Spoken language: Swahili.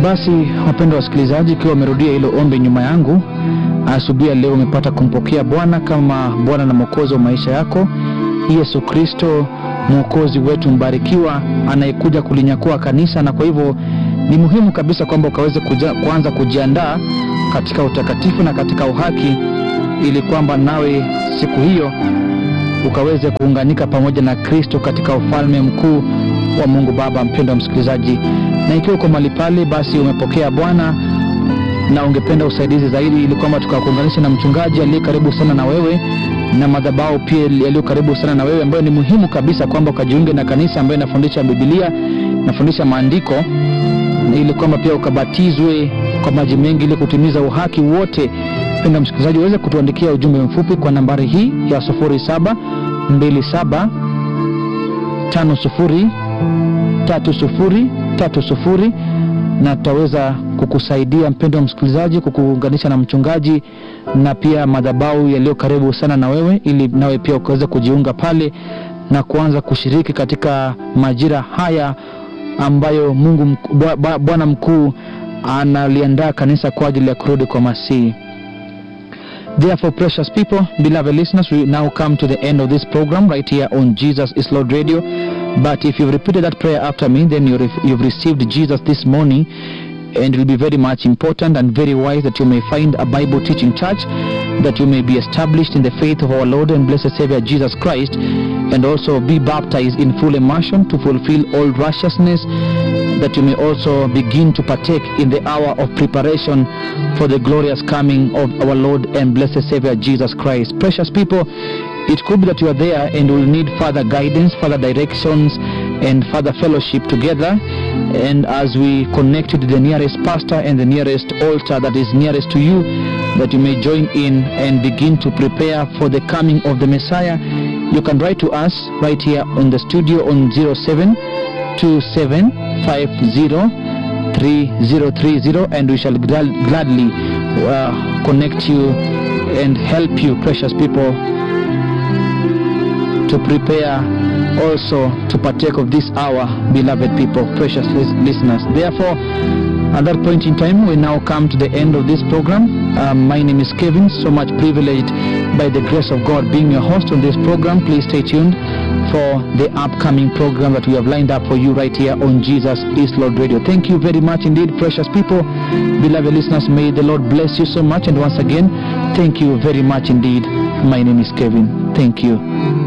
Basi wapendwa wasikilizaji, ikiwa wamerudia hilo ombi nyuma yangu, asubuhi ya leo umepata kumpokea Bwana kama Bwana na Mwokozi wa maisha yako, Yesu Kristo mwokozi wetu mbarikiwa, anayekuja kulinyakua kanisa, na kwa hivyo ni muhimu kabisa kwamba ukaweze kuja, kuanza kujiandaa katika utakatifu na katika uhaki, ili kwamba nawe siku hiyo ukaweze kuunganika pamoja na Kristo katika ufalme mkuu wa Mungu Baba. Mpendwa msikilizaji, na ikiwa uko mahali pale, basi umepokea Bwana na ungependa usaidizi zaidi, ili kwamba tukakuunganisha na mchungaji aliye karibu sana na wewe na madhabahu pia yaliyo karibu sana na wewe, ambayo ni muhimu kabisa kwamba ukajiunge na kanisa ambayo inafundisha Biblia, inafundisha maandiko, ili kwamba pia ukabatizwe kwa maji mengi ili kutimiza uhaki wote. Mpendwa msikilizaji, uweze kutuandikia ujumbe mfupi kwa nambari hii ya 0727 50 30 30 na tutaweza kukusaidia mpendwa msikilizaji, kukuunganisha na mchungaji na pia madhabahu yaliyo karibu sana na wewe, ili nawe pia ukaweza kujiunga pale na kuanza kushiriki katika majira haya ambayo Mungu Bwana mkuu analiandaa kanisa kwa ajili ya kurudi kwa Masihi. Therefore, precious people, beloved listeners, we now come to the end of this program right here on Jesus is Lord Radio. But if you've repeated that prayer after me, then you've you've received Jesus this morning, and it will be very much important and very wise that you may find a Bible teaching church, that you may be established in the faith of our Lord and blessed Savior Jesus Christ, and also be baptized in full immersion to fulfill all righteousness, that you may also begin to partake in the hour of preparation for the glorious coming of our Lord and blessed Savior Jesus Christ. Precious people, it could be that you are there and will need further guidance, further directions, and further fellowship together. And as we connect you to the nearest pastor and the nearest altar that is nearest to you, that you may join in and begin to prepare for the coming of the Messiah, you can write to us right here on the studio on 0727503030 and we shall gladly uh, connect you and help you, precious people, to prepare also to partake of this hour, beloved people, precious listeners. Therefore, at that point in time, we now come to the end of this program. Um, my name is Kevin, so much privileged by the grace of God being your host on this program. Please stay tuned for the upcoming program that we have lined up for you right here on Jesus is Lord Radio. Thank you very much indeed, precious people, beloved listeners. May the Lord bless you so much. And once again, thank you very much indeed. My name is Kevin. Thank you.